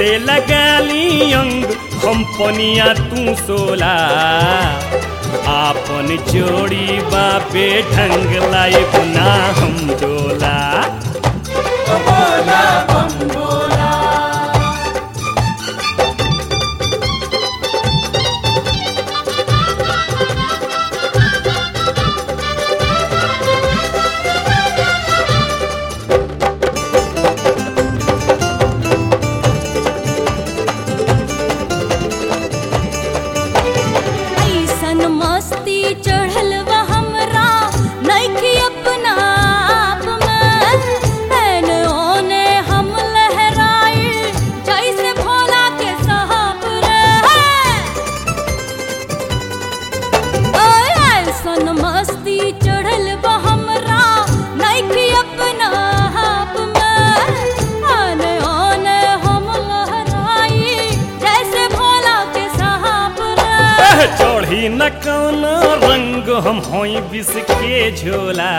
लगाली अंग हम पनिया तू सोला आपन जोड़ी बापे ढंग लाई ना हम डोला बोला बम बोला ऐसन मस्ती चढ़ल बा हमरा नइखे अपना आप में एने ओने हम लहराई जैसे भोला के साहब रे ओए ऐसन मस्ती चढ़ल बा हमरा नइखे अपना आप में एने ओने हम लहराई जैसे भोला के साहब रे एह, चढ़ी न कौन रंग हम होई बिस के झोला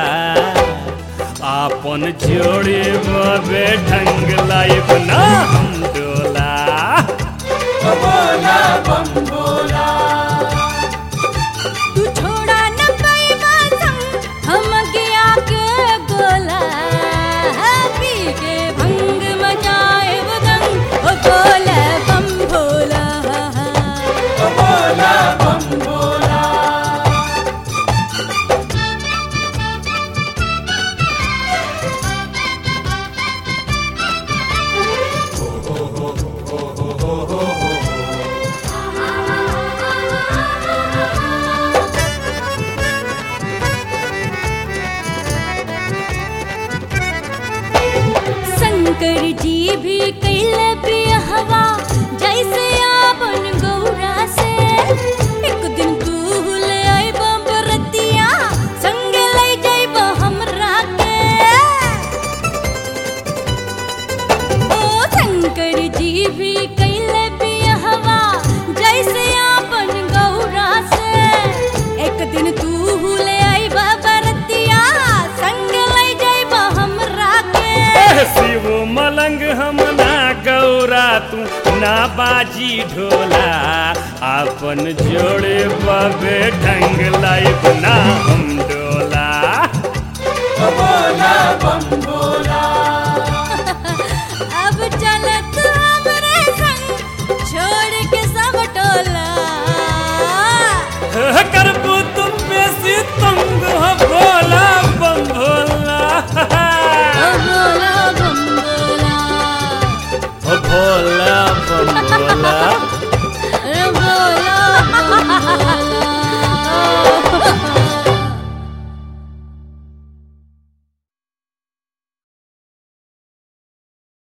आपन जोड़ी बाबे ढंग लाई ना हम डोला बोला बम बोला तू छोड़ा न पैबा संग हम गया के गोला पी के भंग मचाए दंग ओ गोला बम भोला बोला बम बोला शंकर जी भी कैल बिहवा जैसे आपन गौरा से एक दिन तू ले आई बरतिया संग ले जाइब हमरा के ओ शंकर जी भी कैल बिहवा जैसे आपन गौरा से एक दिन तू ले आई बरतिया संग ले जाइब हमरा के एह, शिव मलंग हम ना गौरा तू ना बाजी ढोला आपन जोड़े बाबे ढंग लाई ना हम डोला बोला बम बोला अब चलत हमरे संग छोड़ के सब टोला एह, करबू तुम बेसी तंग हो भोला बम भोला ओ भोला बम भोला ओ भोला बम भोला ओ भोला बम भोला